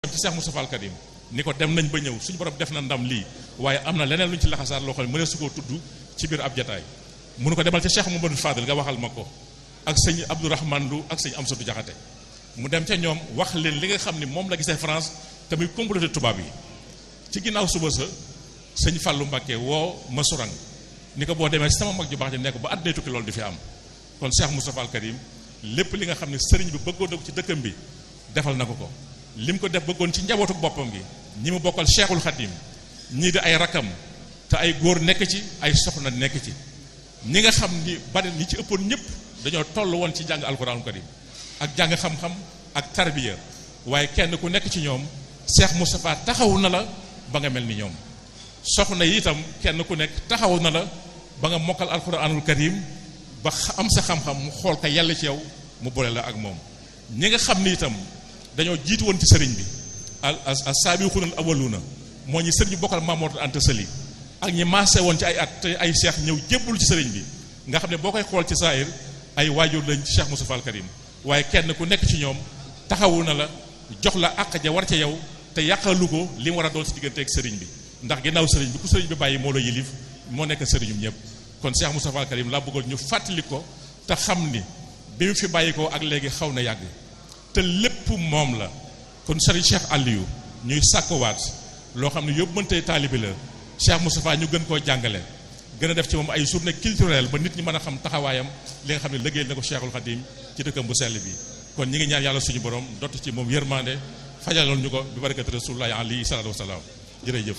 ci Cheikh Moustapha Al Karim ni ko dem nañ ba ñëw suñu borom def na ndam lii waaye am na leneen lu ñu ci laxasaar loo xam ne mënee su koo tudd ci biir ab jataay mënu ko demal ca Cheikh Mamadou Fadel nga waxal ma ko ak sëñ Abdourahmane Lu ak sëñ Amsatou Diakhaté mu dem ca ñoom wax leen li nga xam ni moom la gisee France te muy comploté tubaab yi ci ginnaaw suba sa sëñ Fallou Mbacké woo ma surang ni ko boo demee ci sama mag ju baax ji nekk ba àddina tukki loolu di fi am kon Cheikh Moustapha Al Karim lépp li nga xam ne sëriñ bi bëggoon na ko ci dëkkam bi defal na ko ko lim ko def bëggoon ci njabootu boppam gi ñi mu bokkal Cheikhul Khadim ñii di ay rakam te ay góor nekk ci ay soxna nekk ci ñi nga xam ni bari ñi ci ëppoon ñëpp dañoo toll woon ci jàng alquranul karim ak jàng xam-xam ak tarbiya waaye kenn ku nekk ci ñoom Cheikh Moustapha taxaw na la ba nga mel ni ñoom soxna yi itam kenn ku nekk taxaw na la ba nga mokkal alquranul karim ba am sa xam-xam mu xool ka yàlla ci yow mu boole la ak moom ñi nga xam ni itam dañoo jiitu woon ci sëriñ bi al al saabiquuna al awwaluuna moo ñi sëriñ bi bokkal Mamoor Anta Sali ak ñi maase woon ci ay at te ay seex ñëw jébbul ci sëriñ bi nga xam ne boo koy xool ci saayir ay waajur lañ ci Cheikh Moustapha Al Karim waaye kenn ku nekk ci ñoom taxawu na la jox la àq ja war ca yow te yàqalu ko li mu war a doon si diggante ak sëriñ bi ndax ginnaaw sëriñ bi ku sëriñ bi bàyyi moo la yilif moo nekk sëriñum ñëpp kon Cheikh Moustapha Al Karim laa bëggoon ñu fàttali ko te xam ni bi mu fi bàyyi ko ak léegi xaw na yàgg te lépp moom la kon sëriñ Cheikh Aliou ñuy sàkkowaat loo xam ne yóbbu mëntee taalibi la Cheikh Moustapha ñu gën koo jàngale gën a def ci moom ay journée culturelle ba nit ñi mën a xam taxawaayam li nga xam ne liggéey na ko Cheikhul Khadim ci dëkkam bu sell bi kon ñi ngi ñaan yàlla suñu borom dott ci moom yërmande fajaloon ñu ko bi barakat rasulullahi alayhi salaatu wasalaam jërëjëf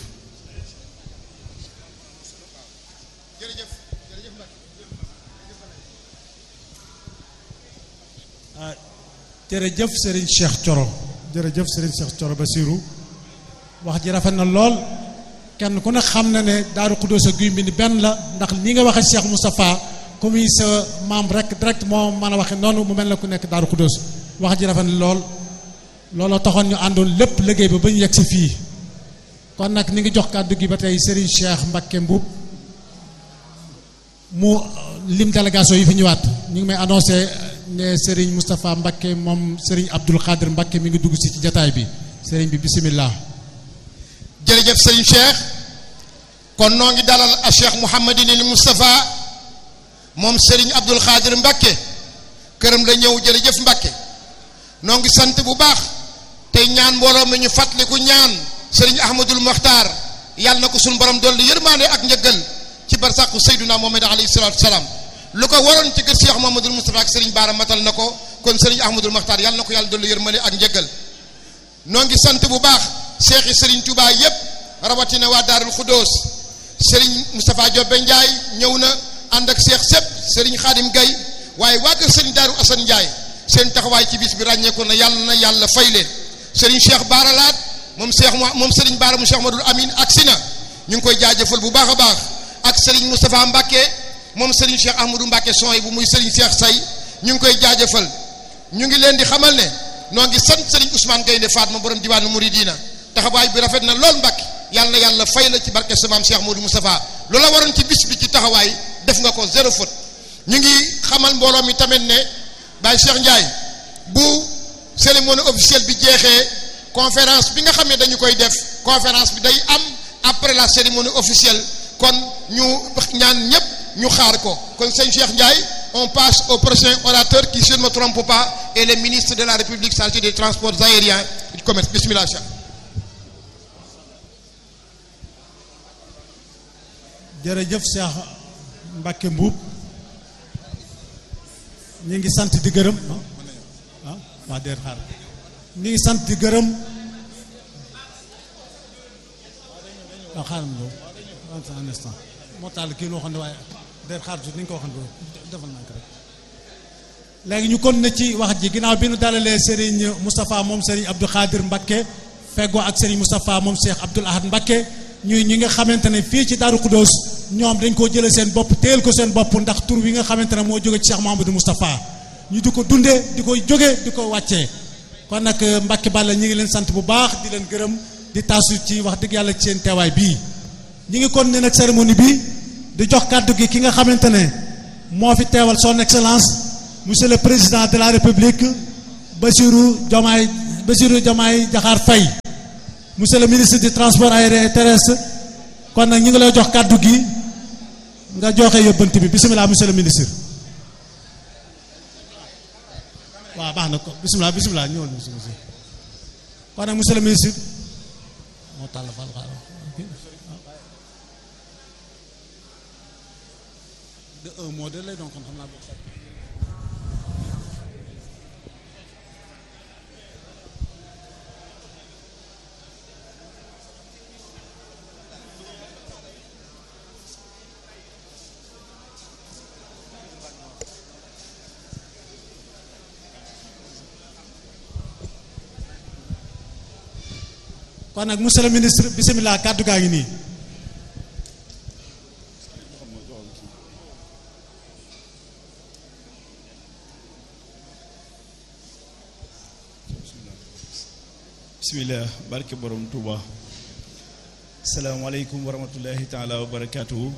jërëjëf jërëjëf ah jërëjëf Serigne Cheikh Thioro jërëjëf Serigne Cheikh Thioro Basirou wax ji rafet na lool kenn ku ne xam na ne Daaru Xuddoos ak Guy Mbind benn la ndax ni nga waxee Cheikh Moustapha comme yi sa maam rek direct moo mën a waxe noonu mu mel na ku nekk Daaru Xuddoos wax ji rafet na lool looloo taxoon ñu àndoon lépp liggéey ba ba ñu yegg si fii kon nag ni ngi jox kàddu gi ba tey Serigne Cheikh Mbacké Mbuub mu lim délégation yi fi ñëwaat ñu ngi may annoncé ne Serigne Moustapha Mbacké moom Serigne Abdoul Khadir Mbacké mi ngi dugg si ci jataay bi Serigne bi bisimilah. jërëjëf sëriñ Cheikh kon noo ngi dalal a Cheikh Mouhamadinil Moustapha moom Serigne Abdoul Khadir Mbacké këram la ñëw jërëjëf Mbacké noo ngi sant bu baax tey ñaan mbooloo mi ñu fàttaliku ñaan Serigne Ahmadul Mokhtar yàlla na ko suñu borom dolli yërmaande ak njëggal ci barsàqu Seyduna Muhammad alayhi salaatu salaam lu ko waroon ci kër Cheikh Mouhamadul Moustapha ak Serigne Baara matal na ko kon Serigne Ahmadul Mokhtar yàlla na ko yàlla dolli yërmaande ak njëggal noo ngi sant bu baax Cheikh yi Serigne Touba yépp rawatina waa Daarul Khuddoos Serigne Moustapha Diobé Ndiaye ñëw na ànd ak Cheikh Sepp Serigne Khadim Gaye waaye waa kër Serigne Daaru Assane Ndiaye seen taxawaay ci bis bi ràññeeku na yàlla na yàlla fay leen Serigne Cheikh Baara Laat moom Cheikh moom Serigne Baara mu Cheikh Madul Amin ak Sina ñu ngi koy jaajëfal bu baax a baax ak Serigne Moustapha Mbacké moom Serigne Cheikh Ahmadou Mbacké son yi bu muy Serigne Cheikh Say ñu ngi koy jaajëfal ñu ngi leen di xamal ne noo ngi sant Serigne Ousmane Gaynde Fatma borom diwaanu Mouridina taxawaay bi rafet na lool Mbacké yàlla na yàlla fay la ci barke sa maam Cheikh Modou Moustapha loola waroon ci bis bi ci taxawaay def nga ko zéro faute ñu ngi xamal mbooloo mi tamit ne Baye Cheikh Ndiaye bu cérémonie officielle bi jeexee conférence bi nga xam ne dañu koy def conférence bi day am après la cérémonie officielle kon ñu ñaan ñépp ñu xaar ko kon sëñ Cheikh Ndiaye on passe au prochain orateur qui si je ne me trompe pas est le ministre de la République chargé des transports aériens et du commerce bismillah Cheikh jërëjëf Cheikh Mbacké Mbuub ñu ngi sant di gërëm ah waa déet xaar ñu ngi sant di gërëm waaw xaaral ma loolu un instant moo taal kii loo xam ne waaye déet xaar tuuti ni ñu ko waxoon defal naa ko rek léegi ñu kon na ci wax ji ginnaaw bi nu dalalee Serigne Moustapha moom Serigne Abdou Khadir Mbacké feggoo ak Serigne Moustapha moom Cheikh Abdoul Ahad Mbacké ñuy ñi nga xamante ne fii ci Daaru Khuddoos ñoom dañ koo jëlee seen bopp teel ko seen bopp ndax tur wi nga xamante ne moo jóge ci Cheikh Mouhamadou Moustapha ñu di ko dundee di koy jóge di ko wàccee kon nag Mbacké Balla ñi ngi leen sant bu baax di leen gërëm di taasu ci wax dëgg yàlla ci seen teewaay bii ñi ngi kon ne nag cérémonie bi di jox kàddu gi ki nga xamante ne moo fi teewal son excellence monsieur le président de la république Bassirou Diomaye Bassirou Diomaye Diakhar Faye monsieur le ministre du transport aérien et terrestre kon nag ñu ngi lay jox kàddu gi nga joxe yóbbante bi bisimilah monsieur le ministre waaw baax na ko bisimilah bisimilah ñëwal monsieur monsieur kon nag monsieur le ministre moo tàll fal xaaral de un mot de lay doon kon xam naa boo kon nag monsieur le ministre bisimilah kàddu gaa ngi nii bismillah barke borom Touba salaamaaleykum wa rahmatullahi taala wa barakaatuhu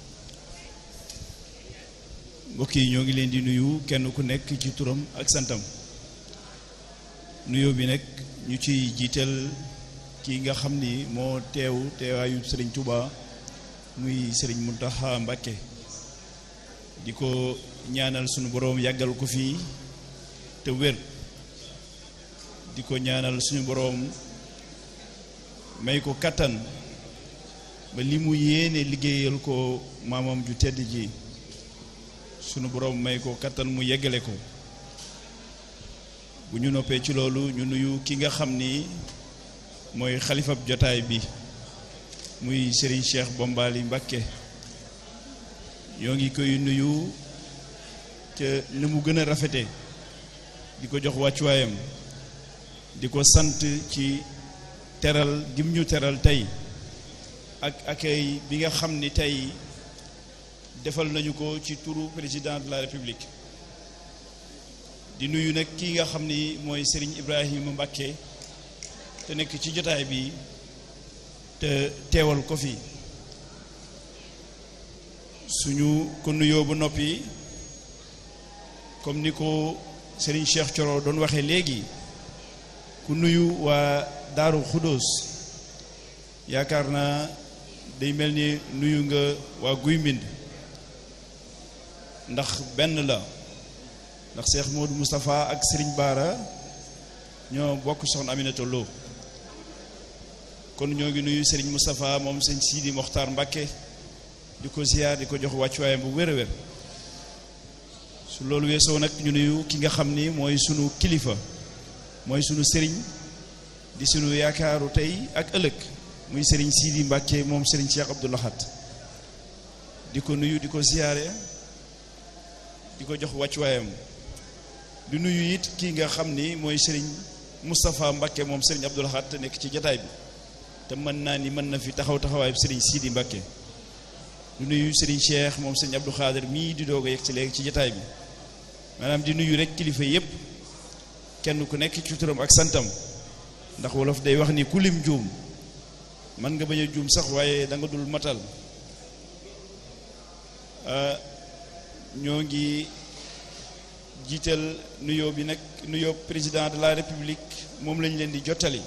mbokk yi ñoo ngi leen di nuyu kenn ku nekk ci turam ak santam nuyoo bi nag ñu ciy jiital kii nga xam ni moo teew teewaayu sëriñ Touba muy sëriñ Muntaxa Mbàkke di ko ñaanal sunu boroom yàggal ko fii te wér di ko ñaanal suñu boroom may ko kattan ba li mu yéene liggéeyal ko maamam ju tedd ji sunu boroom may ko kattan mu yeggale ko bu ñu noppee ci loolu ñu nuyu ki nga xam ni mooy xalifab jotaay bi muy Serigne Cheikh Bombali Mbakke ñoo ngi koy nuyu ca ni mu gën a rafete di ko jox wàccuwaayam di ko sant ci teral gim ñu teral tey ak accueil bi nga xam ni tey defal nañu ko ci turu président de la république di nuyu nag kii nga xam ni mooy Serigne Ibrahima Mbakke te nekk ci jotaay bi te teewal ko fi suñu ko nuyoo ba noppi comme ni ko Serigne Cheikh Thioro doon waxee léegi ku nuyu waa Daaru Xudóos yaakaar naa day mel ni nuyu nga waa Guy Mbind ndax benn la ndax Cheikh Modou Moustapha ak Serigne Bara ñoo bokk soxna Aminata Lo kon ñoo ngi nuyu Serigne Moustapha moom sëñ Sidi Mokhtar Mbakke di ko ziar di ko jox wàccuwaayam bu wér a wér su loolu weesoo nag ñu nuyu ki nga xam ni mooy sunu kilifa mooy sunu sëriñ di sunu yaakaaru tey ak ëllëg muy sëriñ Sidi Mbàkke moom sëriñ Cheikh Abdou Lahad di ko nuyu di ko ziyaare di ko jox wàccuwaayam di nuyu it kii nga xam ni mooy sëriñ Moustapha Mbàkke moom sëriñ Abdou Lahad te nekk ci jataay bi te mën naa ni mën na fi taxaw taxawaayu sëriñ Sidi Mbàkke di nuyu sëriñ Cheikh moom sëriñ Abdou Khader mii di doog a yegg ci léegi ci jataay bi maanaam di nuyu rek kilifa yépp kenn ku nekk ci turam ak santam ndax wolof day wax ni ku lim juum man nga bañ a juum sax waaye da nga dul matal ñoo ngi jiital nuyoo bi nag nuyoo président de la république moom lañ leen di jottali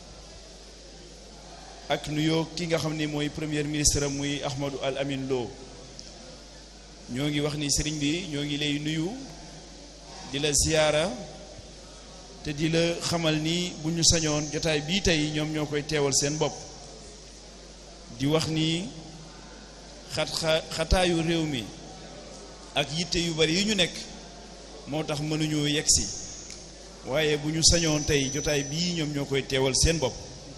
ak nuyoo ki nga xam ni mooy premier ministre muy Ahmadou Al Amin Lo ñoo ngi wax ni sëriñ bi ñoo ngi lay nuyu di la ziyaara te di la xamal ni bu ñu sañoon jotaay bii tey ñoom ñoo koy teewal seen bopp di wax ni xat xataayu réew mi ak yitte yu bari yi ñu nekk moo tax mënuñoo yegsi waaye bu ñu sañoon tey jotaay bii ñoom ñoo koy teewal seen bopp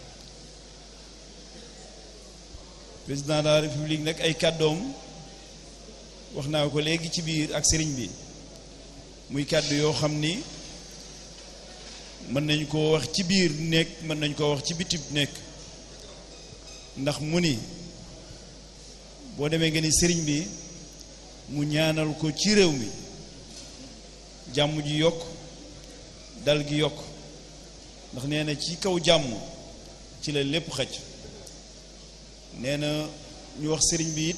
président de la république nag ay kàddoom wax naa ko léegi ci biir ak sëriñ bi muy kàddu yoo xam ni mën nañ koo wax ci biir nekk mën nañ koo wax ci bitib nekk ndax mu ni boo demee nga ni sëriñ bi mu ñaanal ko ci réew mi jàmm ji yokk dal gi yokk ndax nee na ci kaw jàmm ci la lépp xaj nee na ñu wax sëriñ bi it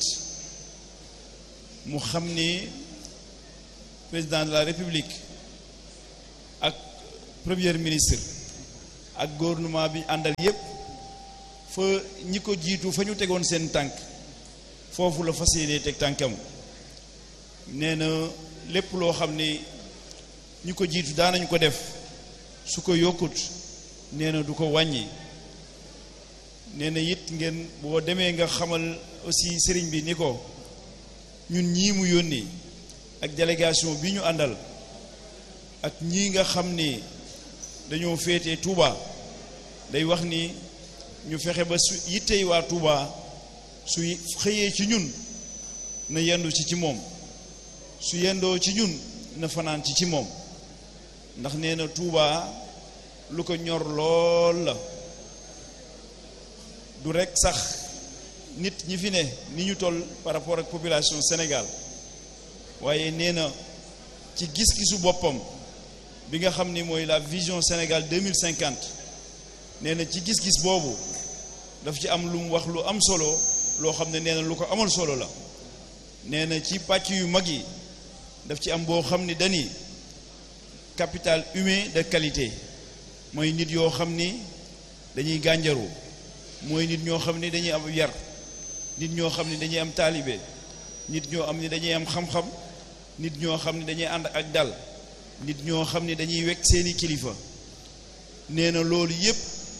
mu xam ni président de la république ak premier ministre ak gouvernement bi àndal yépp fa ñi ko jiitu fa ñu tegoon seen tànk foofu la fas yéene teg tànkam nee na lépp loo xam ni ñi ko jiitu daanañu ko def su ko yokkut nee na du ko wàññi nee na it ngeen boo demee nga xamal aussi sëriñ bi ni ko ñun ñii mu yónni ak délégation bi ñu àndal ak ñii nga xam ni dañoo féete Touba day wax ni ñu fexe ba su yittey waa Touba su xëyee ci ñun na yendu ci ci moom su yendoo ci ñun na fanaan ci ci moom ndax nee na Touba lu ko ñor lool la du rekk sax nit ñi fi ne ni ñu toll par rapport ak population Sénégal waaye nee na ci gis-gisu boppam bi nga xam ni mooy la vision Sénégal 2050 nee na ci gis-gis boobu daf ci am lu mu wax lu am solo loo xam ne nee na lu ko amal solo la nee na ci pàcc yu mag yi daf ci am boo xam ni dani capital humain de qualité mooy nit yoo xam ni dañuy gànjaru mooy nit ñoo xam ni dañuy am yar nit ñoo xam ni dañuy am taalibe nit ñoo am ni dañuy am xam-xam nit ñoo xam ni dañuy ànd ak dal nit ñoo xam ni dañuy wekk seeni kilifa nee na loolu yépp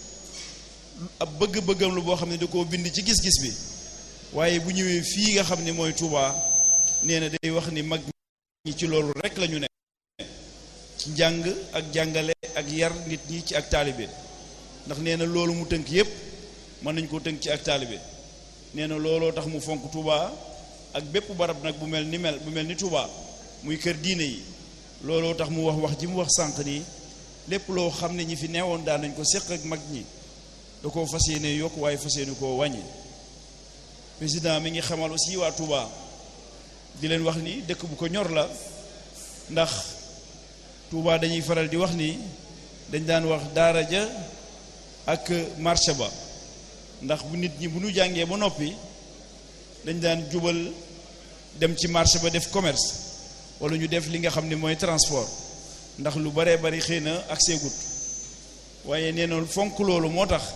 ab bëgg-bëggam lu boo xam ne da koo bind ci gis-gis bi waaye bu ñëwee fii nga xam ni mooy Touba nee na day wax ni mag ñi ci loolu rek la ñu ne ci njàng ak jàngale ak yar nit ñi ci ak taalibe ndax nee na loolu mu tënk yépp mën nañ ko tënk ci ak taalibe nee na looloo tax mu fonk Touba ak bépp barab nag bu mel ni mel bu mel ni Touba muy kër diine yi looloo tax mu wax wax ji mu wax sànq nii lépp loo xam ne ñi fi neewoon daan nañ ko séq ak mag ñi da koo fas yéene yokk waaye fas yéene koo wàññi président mi ngi xamal aussi waa Touba di leen wax ni dëkk bu ko ñor la ndax Touba dañuy faral di wax ni dañ daan wax daara ja ak marché ba ndax bu nit ñi bu ñu jàngee ba noppi dañ daan jubal dem ci marché ba def commerce wala ñu def li nga xam ne mooy transport ndax lu baree bari xëy na ak seegut waaye nee na fonk loolu moo tax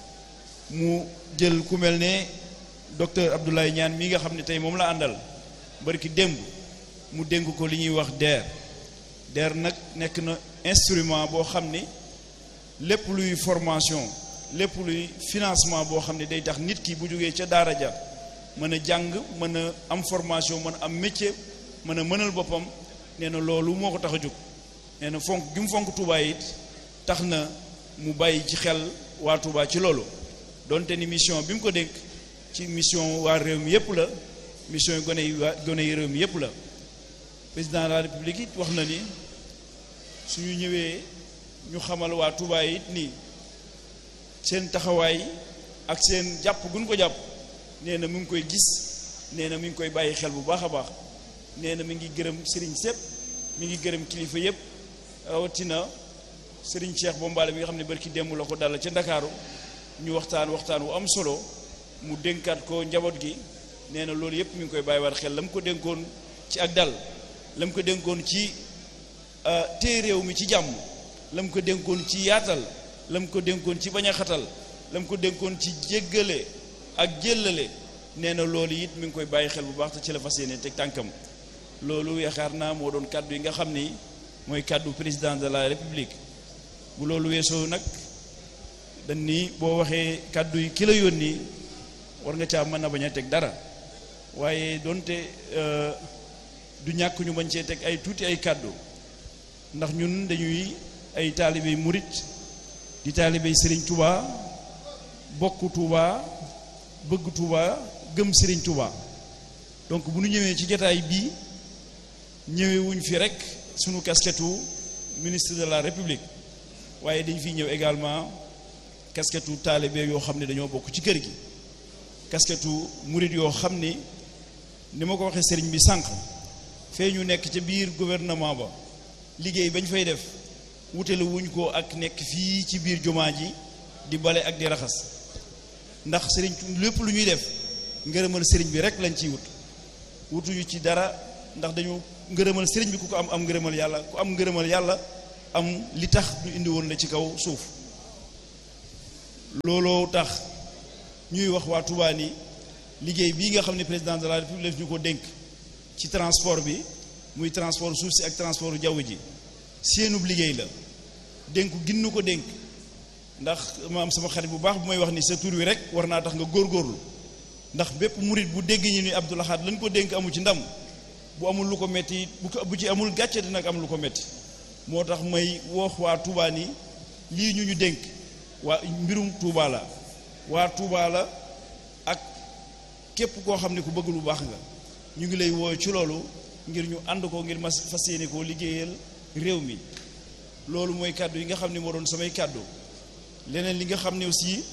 mu jël ku mel ne docteur Abdoulaye Niane mi nga xam ne tey moom la àndal barki démb mu dénk ko li ñuy wax DER DER nag nekk na instrument boo xam ni lépp luy formation lépp luy financement boo xam ne day tax nit ki bu jógee ca daara ja mën a jàng mën a am formation mën a am métier mën a mënal boppam nee na loolu moo ko tax a jóg nee na fonk gi mu fonk Touba it tax na mu bàyyi ci xel waa Touba ci loolu donte ni mission bi mu ko dénk ci mission waa réew mi yépp la mission yi gone yi waa gone yi réew mi yépp la président de la république it wax na ni suñu ñëwee ñu xamal waa Touba it nii seen taxawaay ak seen jàpp gu ñu ko jàpp nee na mu ngi koy gis nee na mi ngi koy bàyyi xel bu baax a baax nee na mi ngi gërëm sëriñ sépp mi ngi gërëm kilifa yépp rawatina sëriñ Cheikh Bombaale bi nga xam ne barki démb la ko dal ca Ndakaaru ñu waxtaan waxtaan wu am solo mu dénkaat ko njaboot gi nee na loolu yépp mi ngi koy bàyyiwaat xel la mu ko dénkoon ci ak dal la mu ko dénkoon ci téye réew mi ci jàmm la mu ko dénkoon ci yaatal la mu ko dénkoon ci bañ a xatal la mu ko dénkoon ci jéggale ak jéllale nee na loolu it mi ngi koy bàyyi xel bu baax te ci la fas yéene teg tànkam loolu yaakaar naa moo doon kàddu yi nga xam ni mooy kàddu président de la république bu loolu weesoo nag dañ ni boo waxee kàddu yi ki la yónni war nga caa mën a bañ a teg dara waaye donte du ñàkk ñu bañ cee teg ay tuuti ay kàddu ndax ñun dañuy ay taalibey murit di taalibey Serigne Touba bokk Touba bëgg Touba gëm Serigne Touba donc bu ñu ñëwee ci jataay bii ñëwee wuñ fi rek sunu casquette ministre de la République waaye dañ fi ñëw également casquette taalibe yoo xam ne dañoo bokk ci kër gi casquette murit yoo xam ni ni ma ko waxee sëriñ bi sànq fee ñu nekk ca biir gouvernement ba liggéey bañ fay def wutale wuñ ko ak nekk fii ci biir jumaa ji di bale ak di raxas ndax sëriñ lépp lu ñuy def ngërëmal sëriñ bi rek lañ ciy wut wutuñu ci dara ndax dañu ngërëmal sëriñ bi ku ko am am ngërëmal yàlla ku am ngërëmal yàlla am li tax ñu indi woon la ci kaw suuf looloo tax ñuy wax waa Touba ni liggéey bii nga xam ne président de la république ñu ko dénk ci transport bi muy transport suuf si ak transport jaww ji seenub liggéey la dénku ginnu ko dénk ndax ma am sama xarit bu baax bu may wax ni sa tur wi rek war naa tax nga góorgóorlu ndax bépp murit bu dégg ñi ni Abdou Lahad lañ ko dénk amu ci ndam bu amul lu ko metti bu ko bu ci amul gàcce dina am lu ko metti moo tax may wax waa Touba ni lii ñu ñu dénk waa mbirum Touba la waa Touba la ak képp koo xam ne ku bëgg lu baax nga ñu ngi lay woo ci loolu ngir ñu ànd ko ngir mas fas yéene koo liggéeyal réew mi loolu mooy kàddu yi nga xam ne moo doon samay kàddu leneen li nga xam ne aussi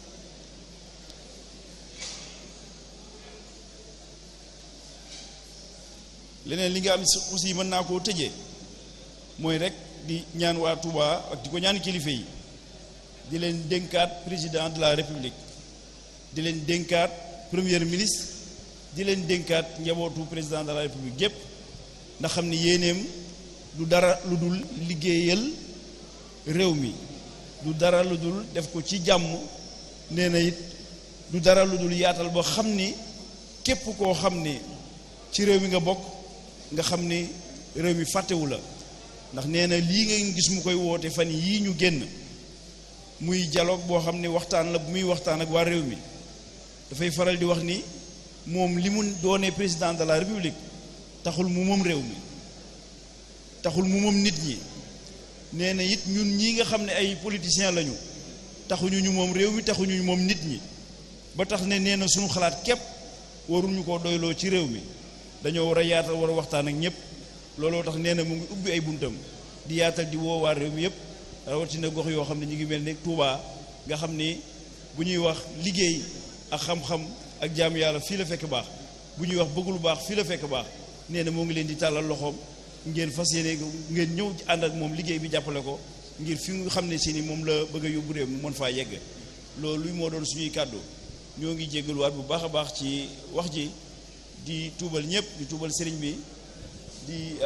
leneen li nga am aussi mën naa koo tëjee mooy rek di ñaan waa Touba ak di ko ñaan kilifa yi di leen dénkaat président de la république di leen dénkaat premier ministre di leen dénkaat njabootu président de la république gépp ndax xam ni yéeneem du dara lu dul liggéeyal réew mi du dara lu dul def ko ci jàmm nee na it du dara lu dul yaatal ba xam ni képp koo xam ni ci réew mi nga bokk nga xam ni réew mi fàttewu la ndax nee na lii nga gis mu koy woote fan yii ñu génn muy dialogue boo xam ne waxtaan la bu muy waxtaan ak waa réew mi dafay faral di wax ni moom li mu doonee président de la république taxul mu moom réew mi taxul mu moom nit ñi nee na it ñun ñii nga xam ne ay politiciens lañu taxuñu ñu moom réew mi taxuñu ñu moom nit ñi ba tax ne nee na suñu xalaat képp waruñu ko doyloo ci réew mi dañoo war a yaatal war a waxtaan ak ñëpp looloo tax nee na mu ngi ubbi ay buntam di yaatal di woo waa réew mi yëpp rawatina gox yoo xam ne ñu ngi mel ne Touba nga xam ni bu ñuy wax liggéey ak xam-xam ak jaamu yàlla fii la fekk baax bu ñuy wax bëgg lu baax fii la fekk baax nee na moo ngi leen di tàllal loxoom ngeen fas yéene ngeen ñëw ànd ak moom liggéey bi jàppale ko ngir fi nga xam ne si ni moom la bëgg a yóbbu réew mu mën faa yegg loolu moo doon suñuy kàddu ñoo ngi jéggaluwaat bu baax a baax ci wax ji di tuubal ñëpp di tuubal sëriñ bi di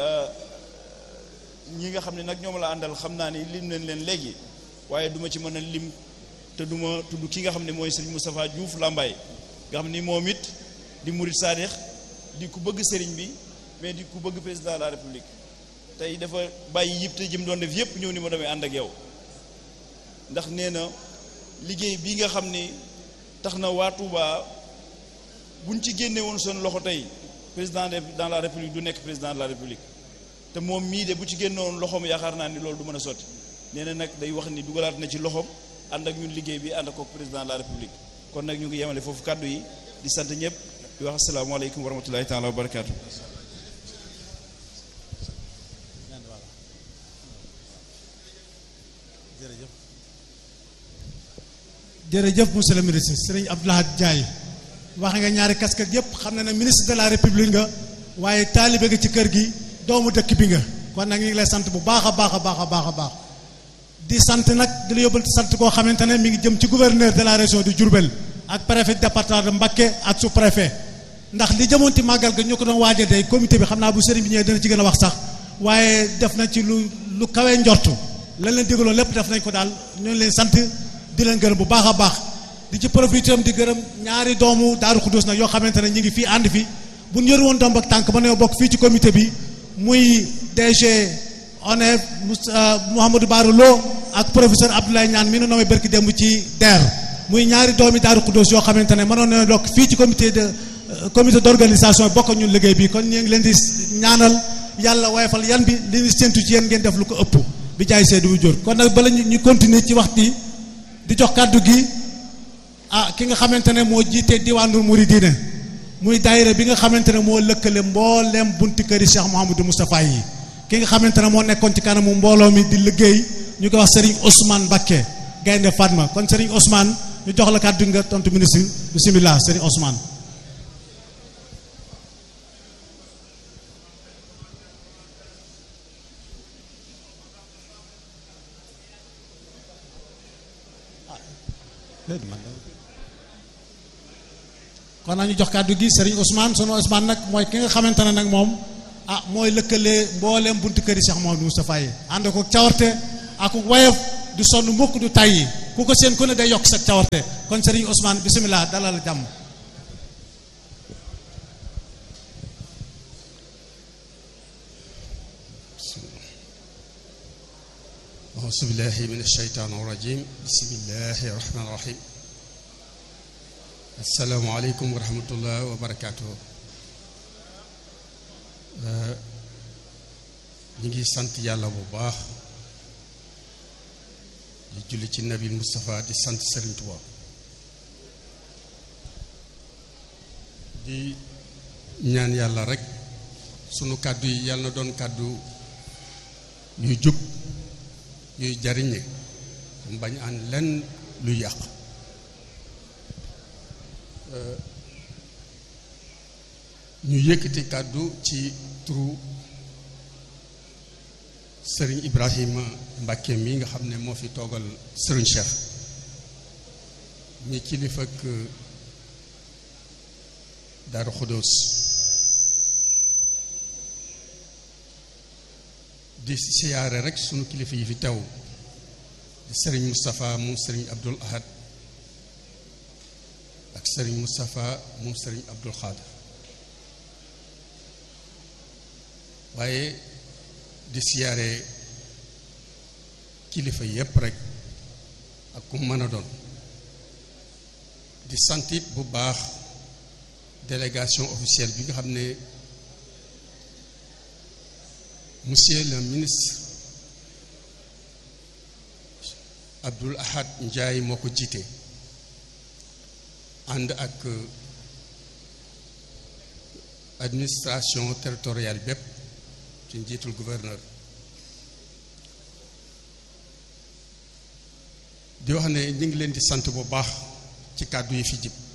ñi nga xam ne nag ñoom la àndal xam naa ni lim nañ leen léegi waaye duma ci mën a lim te duma tudd ki nga xam ne mooy sëriñ Moustapha Diouf Lambaye nga xam ni moom it di murit saadix di ku bëgg sëriñ bi mais di ku bëgg président de la république tey dafa bàyyi yëpp te jëm doon def yëpp ñëw ni ma damay ànd ak yow ndax nee na liggéey bi nga xam ni tax na waa Touba buñ ci génne woon seen loxo tey président de dans la république du nekk président de la république te moom mii de bu ci génnoon loxoom yaakaar naa ni loolu du mën a sotti nee na nag day wax ni dugalaat na ci loxoom ànd ak ñun liggéey bi ànd ak président de la république kon nag ñu ngi yemale foofu kàddu yi di sant ñëpp di wax asalaamaaleykum wa rahmatulahi taala wa barakaatu. jërëjëf monsieur le ministre sëriñ Abdou Lahad Ndiaye wax nga ñaari casquette yëpp xam na ne ministre de la république nga waaye taalibe nga ci kër gi doomu dëkk bi nga kon nag ñu ngi lay sant bu baax a baax a baax a baax a baax di sant nag di la yóbbal sant koo xamante ne mi ngi jëm ci gouverneur de la région de Diourbel ak préfet département de Mbacké ak sous préfet ndax li jëmoon ci màggal ga ñu ko doon waajal tey comité bi xam naa bu sëriñ bi ñëwee dana ci gën a wax sax waaye def na ci lu lu kawee njortu lan leen digaloon lépp def nañ ko daal ñoo leen sant di leen gërëm bu baax a baax di ci profité am di gërëm ñaari doomu Daaru Xudus nag yoo xamante ne ñu ngi fii ànd fi bu ñu yor woon doom ak tànk ba ne bokk fii ci comité bi muy DG ONEF Mouhamadou Barou Lo ak professeur Abdoulaye Niane mi nu nommé barki démb ci DER muy ñaari doomi Daaru Xudus yoo xamante ne mënoon na bokk fii ci comité de comité d'organisation bokk ñun liggéey bi kon ñu ngi leen di ñaanal yàlla woyofal yan bi li ñu séntu ci yéen ngeen def lu ko ëpp bi jaay seedu bu jur kon nag bala ñu continuer ci waxtu di jox kàddu gi ah ki nga xamante ne moo jiite diwaanul muridina muy daayira bi nga xamante ne moo lëkkale mboolem bunti këri Cheikh Mouhamadou Moustapha yi ki nga xamante ne moo nekkoon ci kanamu mbooloo mi di liggéey ñu koy wax Serigne Ousmane Mbacké Gaynde Fatma kon Serigne Ousmane ñu jox la kàddu nga tontu ministre bisimilah Serigne Ousmane. kon nañu jox kàddu gi Serigne Ousmane sunu Ousmane nag mooy ki nga xamante ne nag moom ah mooy lëkkale mbooleem buntu këri Cheikh Mouhamadou Moustapha yi ànd ko cawarte ak woyof du sonn mukk du tàyyi ku ko seen ku ne day yokk sa cawarte kon Serigne Ousmane bisimilah dalal jàmm أعوذ بالله من الشيطان الرجيم بسم الله الرحمن الرحيم السلام عليكم ورحمة الله وبركاته ñu ngi sant yàlla bu baax di julli ci nabi Moustapha di sant Serigne Touba di ñaan yàlla rek sunu kàddu yi yàlla na doon kàddu yu jub yuy jariñe mu bañ an lenn lu yàq ñu yëkkati kàddu ci turu sëriñ Ibrahima Mbàkke mi nga xam ne moo fi toogal sëriñ Cheikh mi kilifa ak Daaru Xudoos di siyaare rek sunu kilifa yi fi teew di sëriñ Moustapha moom sëriñ Abdul Ahad ak sëriñ Moustapha moom sëriñ Abdul Xaadir waaye di siyaare kilifa yépp rek ak ku mën a doon di santit bu baax délégation officielle bi nga xam ne monsieur le ministre Abdoul Ahad Ndiaye moo ko jiite ànd ak administration territoriale bépp ci njiitul gouverneur di wax ne ñu ngi leen di sant bu baax ci kàddu yi fi jib